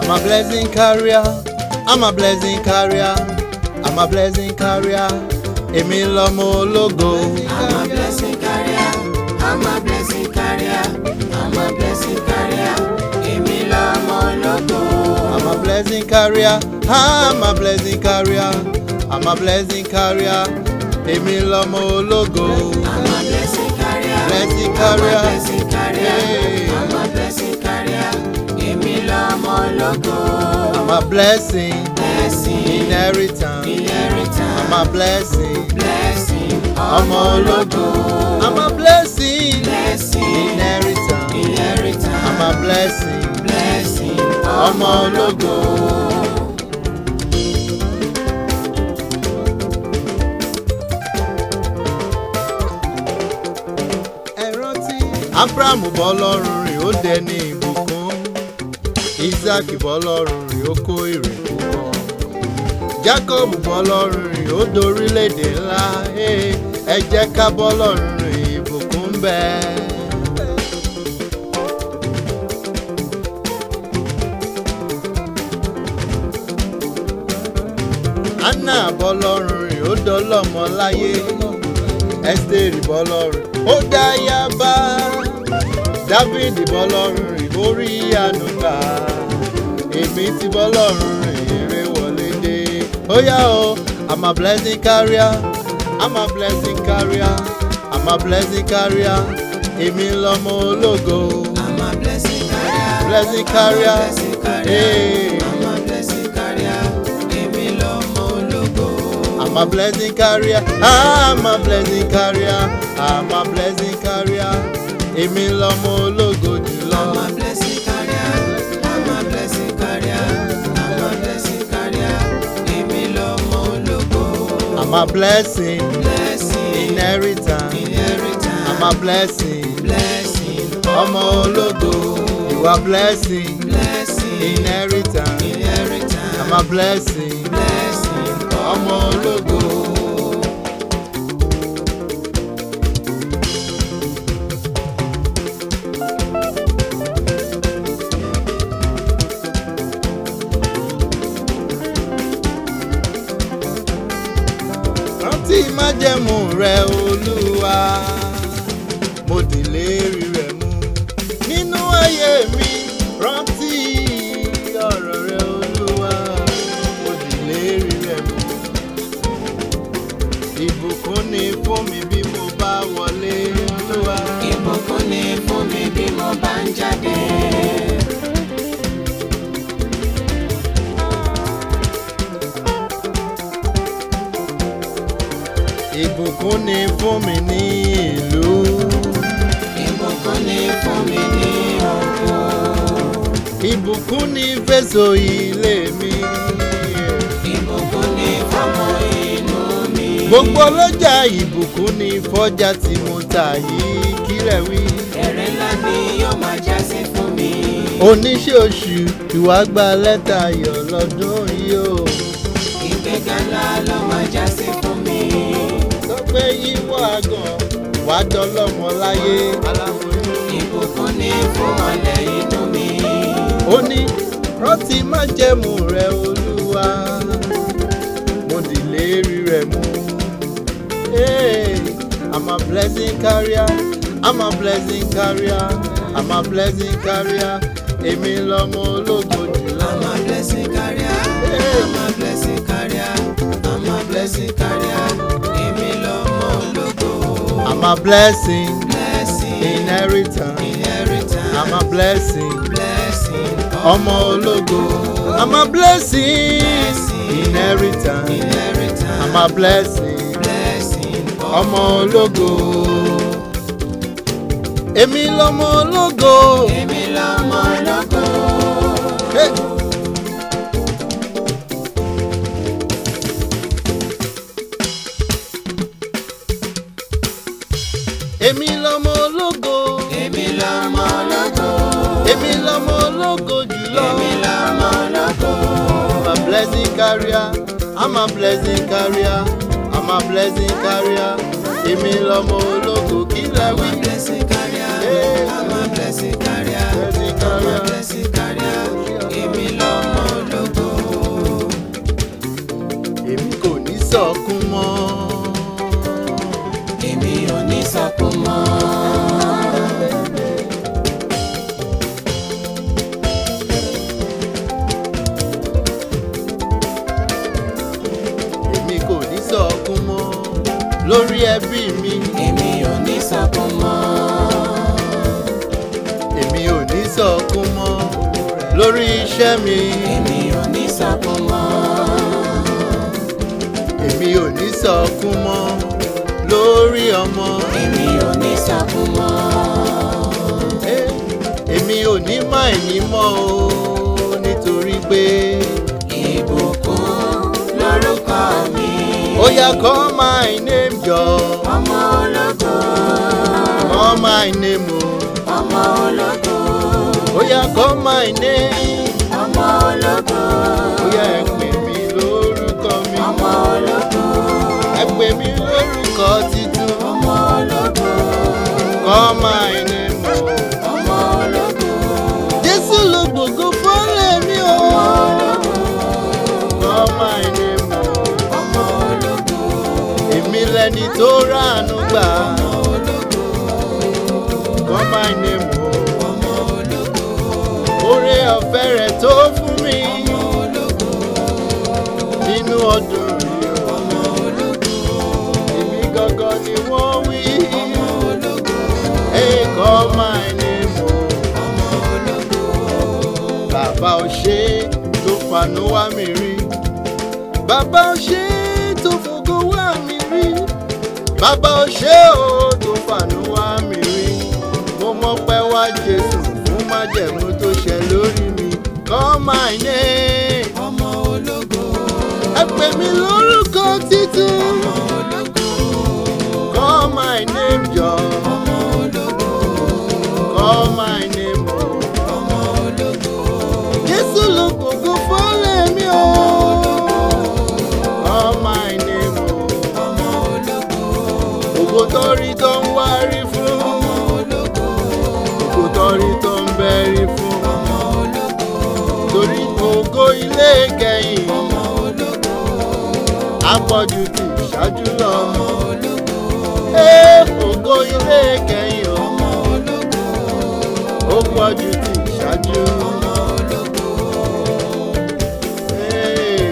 I'm a blessing carrier. I'm a blessing carrier. I'm a blessing carrier. Èmi lọmọ ológo. I'm a blessing carrier. I'm a blessing carrier. I'm a blessing carrier. Èmi lọmọ ológo. I'm a blessing carrier. I'm a blessing carrier. I'm a blessing carrier. Èmi lọmọ ológo. I'm a blessing carrier. Blessing carrier. I'm a blessing carrier. Hey. I'm a blessing carrier. Èmi lọmọ ológo. I'm a blessing. Blessing. Inheritance. Inheritance. I'm a blessing. Blessing. Ọmọ ológo. I'm a blessing. Blessing. Inheritance. Inheritance. I'm a blessing. Blessing. Ọmọ ológo. Ẹ rántí. Abraham bọ́ lọ́rùn rìn ó dẹni ìbùkún. Isaac bọ́ lọ́rùn rìn ó kó èrè púpọ̀. Jacob bọ́ lọ́rùn rìn ó dorílẹ̀-èdè ńlá. Hey, Ẹ jẹ́ ká bọ́ lọ́rùn rìn ìbùkún bẹ́ẹ̀. anna bọ́lọ́run rìn ó dọ́lọ́mọ láyé ẹ́sítérì bọ́lọ́run ó dá yaba dávidi bọ́lọ́run rìn ó rí ànúgbà èmi ti bọ́lọ́run rìn eré wọlé dé ó yá o i'm a blessing carrier i'm a blessing carrier i'm a blessing carrier èmi lọmọ ológo I'm a blessing carrier. blessing carrier Blessing carrier. hey. I'm a blessing carrier. Èmi lọmọ ológo. I'm a blessing carrier. I'm a blessing carrier. I'm a blessing carrier. Èmi lọmọ ológo jùlọ. I'm a blessing carrier. I'm a blessing carrier. I'm a blessing carrier. Èmi lọmọ ológo. I'm a blessing. Blessing. Inheritance. Inheritance. I'm a blessing. Blessing. Ọmọ ológo. You are blessing. Blessing. Inheritance. Inheritance. I'm a blessing. Blessing. Ọmọ ológo. rántí májẹ̀mú rẹ olúwa mo dìlérí rẹ mú nínú ayé mi rántí ọ̀rọ̀ rẹ olúwa mo dìlérí rẹ mú ìbùkún ni fún mi bí mo bá wọlé olúwa Ìbùkún ni fún mi bí mo bá ń jáde. ìbùkún ni fún mi ní ìlú Ìbùkún ni fún mi ní oko. ìbùkún ni fèsò ilé mi Ìbùkún ni fọmọ inú mi. gbogbo ọlọ́jà ìbùkún ni fọ́jà tí mo tà yìí kílẹ̀ wí. Èrè ńlá ni yóò máa já sí fún mi. oníṣẹ́ oṣù ìwà gba lẹ́tà ayọ̀ lọ́dún yìí o. Ìgbéga ńlá ló máa já sí fún mi. sọ pé yíwọ́ àgàn wàá dọ́lọ́mọ láyé aláboyún. Ìbùkún ni fún ọ̀lẹ́ inú mi. ó ní rántí májẹ̀mú rẹ olúwa mo dìlérí rẹ mú. Hey, I'm a blessing carrier I'm a blessing carrier I'm a blessing carrier èmi lọmọ ológo jùlọ. I'm a blessing carrier. I'm a blessing carrier. I'm a blessing carrier. Èmi lọmọ ológo. I'm a blessing Blessing. inheritance Inheritance. I'm a blessing blessing. ọmọ ológo I'm a blessing inheritance Inheritance. I'm a blessing blessing. ọmọ ológo èmi lọmọ ológo. Èmi lọmọ ológo. Hey. èmi lọmọ ológo Èmi lọmọ ológo. èmi lọmọ ológo jùlọ. Èmi lọmọ ológo. I'm a blessing carrier I'm a blessing carrier I'm a blessing carrier èmi lọmọ ológo kí lẹ I'm wí. a blessing carrier. Hey. I'm a blessing carrier. Blessing I'm a carrier. blessing carrier. Èmi lọmọ lórí ẹbí mi èmi ò ní sọkún mọ́. èmi ò ní sọkún mọ́ lórí iṣẹ́ mi èmi ò ní sọkún mọ́. èmi ò ní sọkún mọ́ lórí ọmọ èmi ò ní sọkún mọ́. Eh, èmi ò ní má ẹ̀ní mọ́ o nítorí pé ìbùkún lórúkọ mi. ó yá call my name jọ ọmọ ológo. call my name o ọmọ ológo. ó yá call my name ọmọ ológo. ó yá ẹ pè mí lórúkọ mi ọmọ ológo. ẹ pè mí lórúkọ titun ọmọ ológo. call my name o. ọmọ ológo. Jésù ló gbogbo fọ́lẹ̀ mi o. Call my name o. ọmọ ológo. Èmi lẹni tó ránu gbà. Call my name o. ọmọ ológo. Oore ọ̀fẹ́ rẹ̀ tó fún mi. ọmọ ológo. Nínú ọdún yìí o. ọmọ ológo. Èmi gangan ni wọ́n wí. ọmọ ológo. Hey, call my name o. ọmọ ológo. Bàbá ò ṣe é tó fanú wá mi rí. Bàbá ò ṣe é tó fògo wá mi rí. Bàbá ò ṣe é o tó fanú wá mi rí. Mo mọ̀ pé wá Jésù fún májẹ̀mú tó ṣẹ lórí mi. Call my name. ọmọ ológo. Ẹ pè mí lórúkọ títún. ọmọ ológo. Call my name jọ. ọmọ ológo. Call my name o. ọmọ ológo. Jésù ló gbogbo fọ́lẹ̀ mi o. Call my name o. ọmọ ológo. Ògo tó rí tó ń wárí fún. ọmọ ológo. Ògo tó rí tó ń bẹ́rí fún. ọmọ ológo. Torí ògo ilé kẹyìn. ọmọ ológo. Apọ̀jù ti ìṣáájú lọ. ọmọ ológo. Ee ògo ilé kẹyìn o. ọmọ ológo. Ó pọ̀jù ti ìṣáájú. ọmọ ológo. Ee.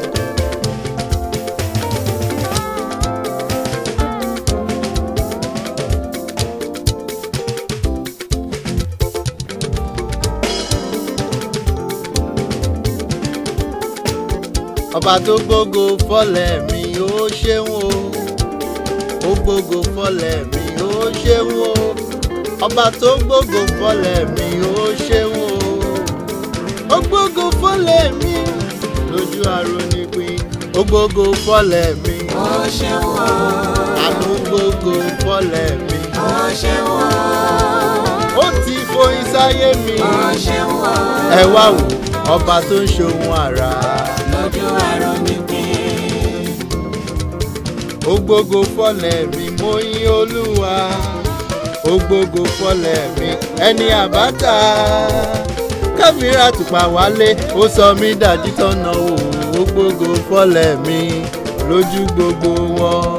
ọba tó gbógo fọlẹ̀ mi ó ṣeun o ó gbógo fọlẹ̀ mi ó ṣeun o ọba tó gbógo fọlẹ̀ mi ó ṣeun o ó gbógo fọlẹ̀ mi lójú arónípin ó gbógo fọlẹ̀ mi ó ṣeun o. àánú gbógo fọlẹ̀ mi ó ṣeun o. ó ti foyín sáyé mi ó ṣeun o. ẹ wá wò ọba tó ń ṣohun àrà. lójú àrùn nípìn. ó gbógo fọlẹ̀ mi mo yìn olúwa ó gbógo fọlẹ̀ mi ẹni àbáta káfíńrà tùpà wálé ó sọ mí dájú tọ́nà o ó gbógo fọlẹ̀ mi lójú gbogbo wọn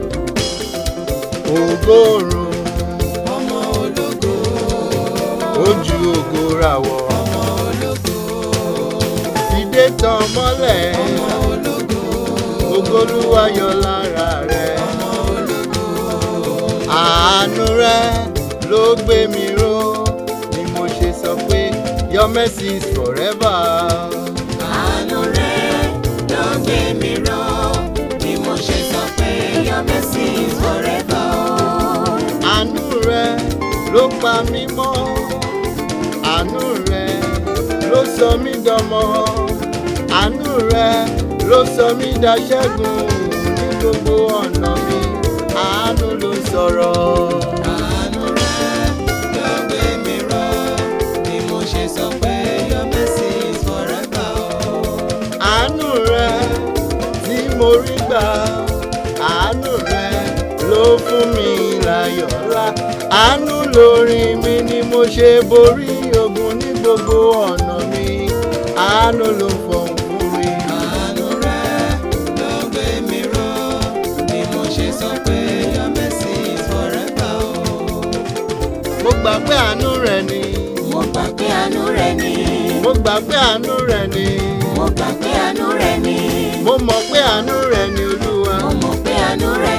ògóòrùn ọmọ ológo. ojú ògo ràwọ̀ ọmọ ológo. ìdè tàn mọ́lẹ̀ ọmọ ológo. ògolúwa yọ lára rẹ̀. ọmọ ológo. àánú rẹ ló gbé mi ró ni mo ṣe sọ pé your mercy is forever. àánú rẹ̀ ló gbé mi ró bí mo ṣe sọ pé your mercy is forever. àánú rẹ ló pa mí mọ́ àánú rẹ ló sọ mí dọmọ àánú rẹ ló sọ mí daṣẹ́gun ní gbogbo ọ̀nà mi àánú ló sọ̀rọ̀. àánú rẹ̀ ló gbé mi ró bí mo ṣe sọ pé your mercy is forever. àánú rẹ tí mo rí gbà àánú rẹ ló fún mi láyọ̀ ńlá àánú lórí mi ni mo ṣe borí ogun ní gbogbo ọ̀nà mi àánú ló fọhùn fún mi. àánú rẹ̀ ló gbé mi ró bí mo ṣe sọ pé your mercy is forever. mo gbà pé àánú rẹ ni mo gbà pé àánú rẹ̀ ni mo gbà pé àánú rẹ ni mo gbà pé àánú rẹ̀ ni mo mọ̀ pé àánú rẹ ni olúwa mo mọ̀ pé àánú rẹ̀ ni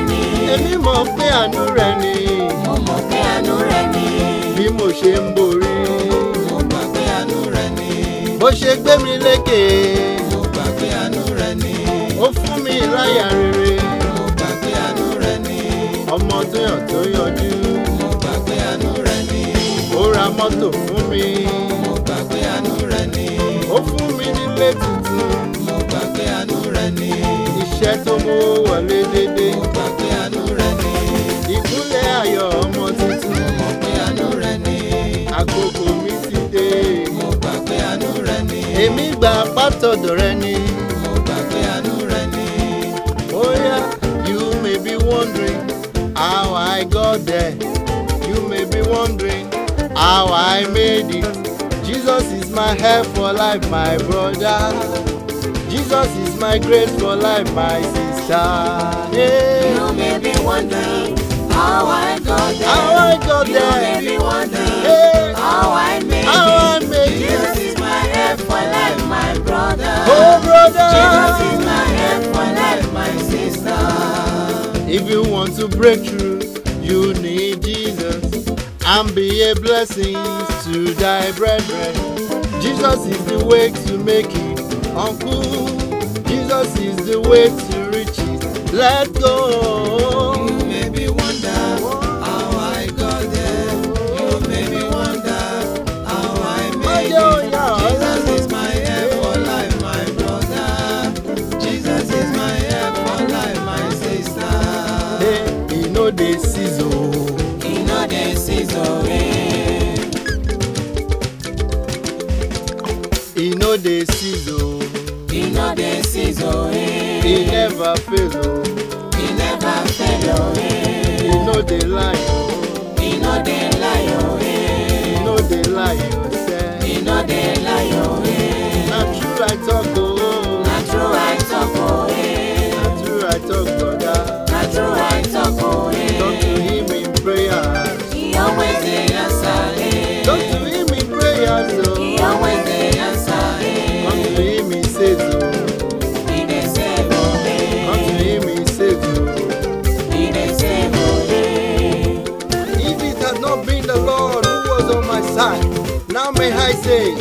èmi mọ̀ pé àánú rẹ ni mo mọ̀ pé àánú rẹ̀ ni. bí mo ṣe ń borí mo gbà pé àánú rẹ̀ ni. bó ṣe gbé mi lékè mo gbà pé àánú rẹ̀ ni. ó fún mi láyà rere mo gbà pé àánú rẹ̀ ni. ọmọ tó yàn tó yọjú mo gbà pé àánú rẹ̀ ni. ó ra mọ́tò fún mi mo gbà pé àánú rẹ̀ ni. ó fún mi nílé tuntun mo gbà pé àánú rẹ̀ ni. iṣẹ́ tó mú wọlé dédé mo gbà pé àánú rẹ̀ ni. ìkúnlẹ̀ ayọ̀ ọmọ tuntun mo mọ̀ pé àánú rẹ̀ ni. àkókò mi ti dé mo gbà pé àánú rẹ̀ ni. èmi gbà pátọ̀dọ̀ rẹ ni. mo gbà pé àánú rẹ̀ ni. Oh yeah, you may be wondering how I got there. You may be wondering how I made it. Jesus is my help for life, my brother. Jesus is my grace for life, my sister. Yeah. You may be wondering how I got there. How I got You may there. be wondering Hey. how I made How I it. made Jesus it. is my help for life, my brother. Oh, brother. Jesus is my help for life, my sister. If you want to break through, you need Jesus and be a blessing to thy brethren. Jesus is the way to make it uncle. Jesus is the way to reach it. Let go. You may be wonder how I got there. You may be wonder how I made it. Jesus is my help for life, my brother. Jesus is my help for life, my sister. Hey, you know the season. You know the season, eh? You know the season. You know the season, eh? He never fail. oh. He never fail, oh, eh? You know the lie. oh. You know the lie, oh, eh? You know the lie. yourself. You know the lie, oh, eh? Na true I talk. Oh. Na true I talk, oh, eh? Na true I talk, brother. Na true I talk, oh, Talk to eh? him in prayers. He always dey answer, eh? Talk to him in prayers. He Oh. always dey answer, Come eh? to him, he says, oh. He dey save, oh, Come to eh? him, he says, oh. He dey save, oh, eh? If it had not been the Lord who was on my side, now may I say,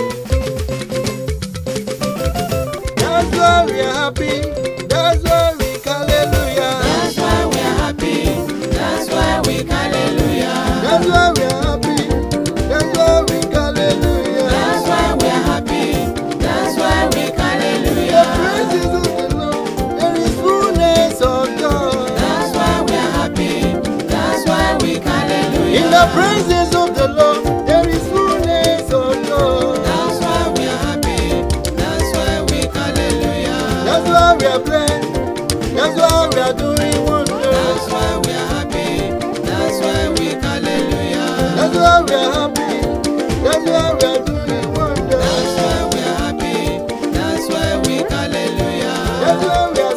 That's why we are happy. That's why we hallelujah. That's why we are happy. That's why we hallelujah. That's why we are happy. That's why we hallelujah. That's why we are happy. That's why we The hallelujah. praises of the Lord, there is fullness of joy. That's why we are happy. That's why we hallelujah. In the praises of the Lord, there is fullness of joy. That's why we are happy. That's why we hallelujah. That's why we are blessed. That's why we are doing wonders. That's why we are happy. That's why we hallelujah. That's why we are happy. That's why we are doing That's wonders. why we are happy. That's why we hallelujah. That's why we are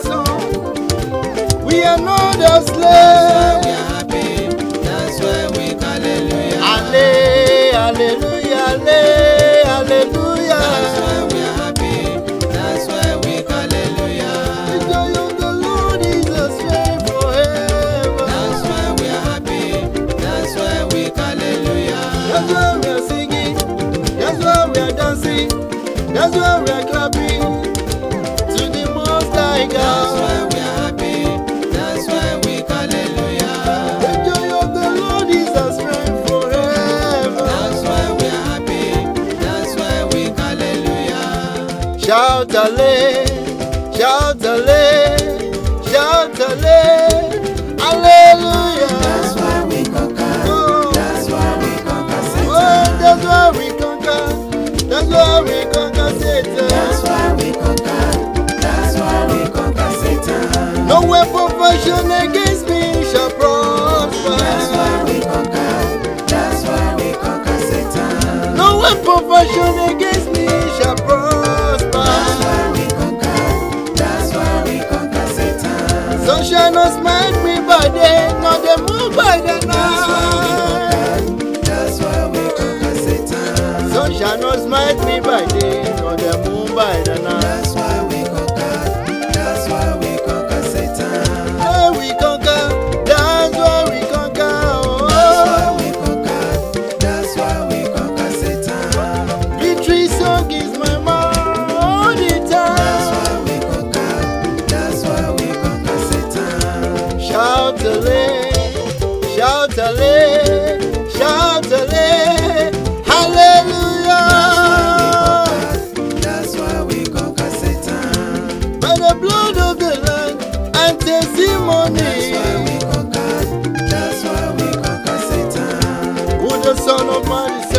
song. We are not a That's why we slave. are happy. That's why we hallelujah. Alle, hallelujah, alle, hallelujah. That's why we are happy. That's why we hallelujah. The joy of the Lord is a strength forever. That's why we are happy. That's why we hallelujah. That's why we are singing. That's why we are dancing. That's why we are clapping to the Most High That's God. why we are happy. That's why we hallelujah. The joy of the Lord is our strength forever. That's why we are happy. That's why we hallelujah. Shout alle, shout alle, shout alle, hallelujah. That's why we conquer. Oh, That's why we conquer oh, Satan. that's why we conquer. That's why we conquer Satan. That's why we conquer. That's why we conquer Satan. No weapon fashioned against me shall prosper. That's why we conquer. That's why we conquer Satan. No weapon fashioned against me shall That's prosper. why we conquer. That's why we conquer Satan. Sun shall not smite me by day, nor the moon by the That's why we night. conquer. That's why we conquer Satan. Sun shall not smite me by day, nor the moon by the night. That's why we conquer. That's why we conquer Satan. Hey, we conquer, ní. That's why we conquered. That's why we conquered Satan. Who the Son of Man is